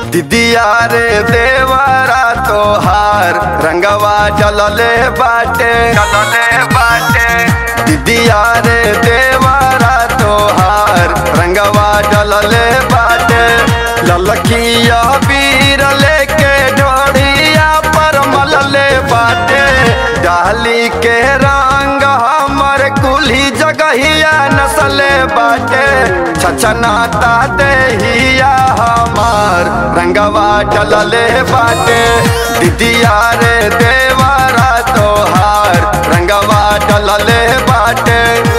दिदिया रे देवरा तोहार रंगवा चलले बाटे चलले बाटे दिदिया रे देवरा तोहार रंगवा चलले बाटे ललकिया बीर लेके ढोड़िया पर मलले बाटे डाली के रंग हमर कुली जगहिया नसले बाटे छछनाता देहिया हमार रंगवा चलले बाटे दिदिया रे देवरा तोहार रंगवा चलले बाटे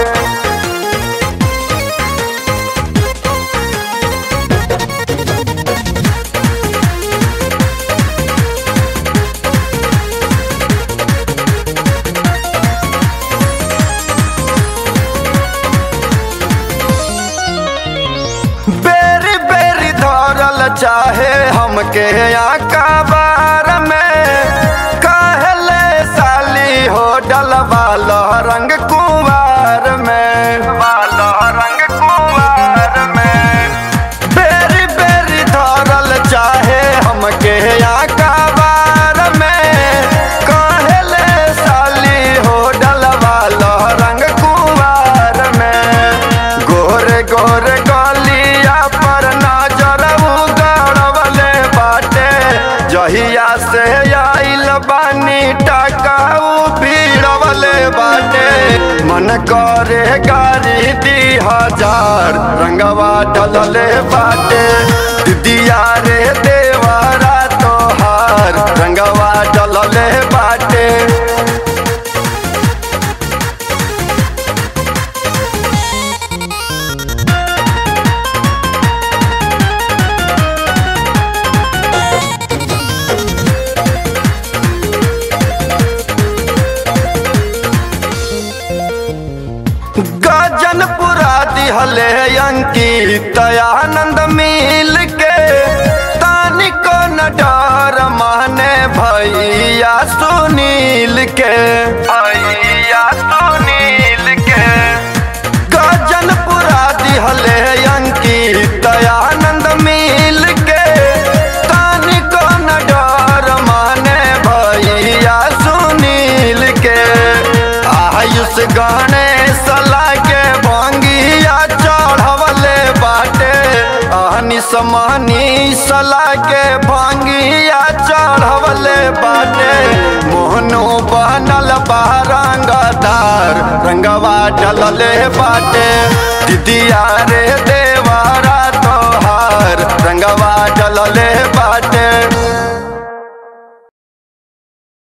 बेरी बेरी धरल चाहे हमके आका बार में कहले साली हो डलवाल रंग कुंवार में वाल रंग कुंवार में बेरी बेरी धरल चाहे हमके आका बार में कहले साली हो डलवाल रंग कुंवार में गोरे गोरे गलिया पर नजर गड़वले बाटे जहिया से आइल बानी टकाऊ भीड़वले बाटे मन करे गाड़ी दी हजार रंगवा डलले बाटे दिदिया रे देवरा तोहार रंगवा डलले बाटे गजनपुरा दिहले अंकित आनंद मिल के तानिको न डर माने भैया सुनील के भैया सुनील के गजनपुरा दिहले अंकित आनंद मिल के तानिको न डर माने भैया सुनील के आयुष गणेश लागे भंगिया चढ़वले बाटे अहनिस मनीष लागे भंगिया चढ़वले बाटे मोहनो बनल बा रंगदार रंगवा डलले बाटे दिदिया रे देवारा तोहार रंगवा डलले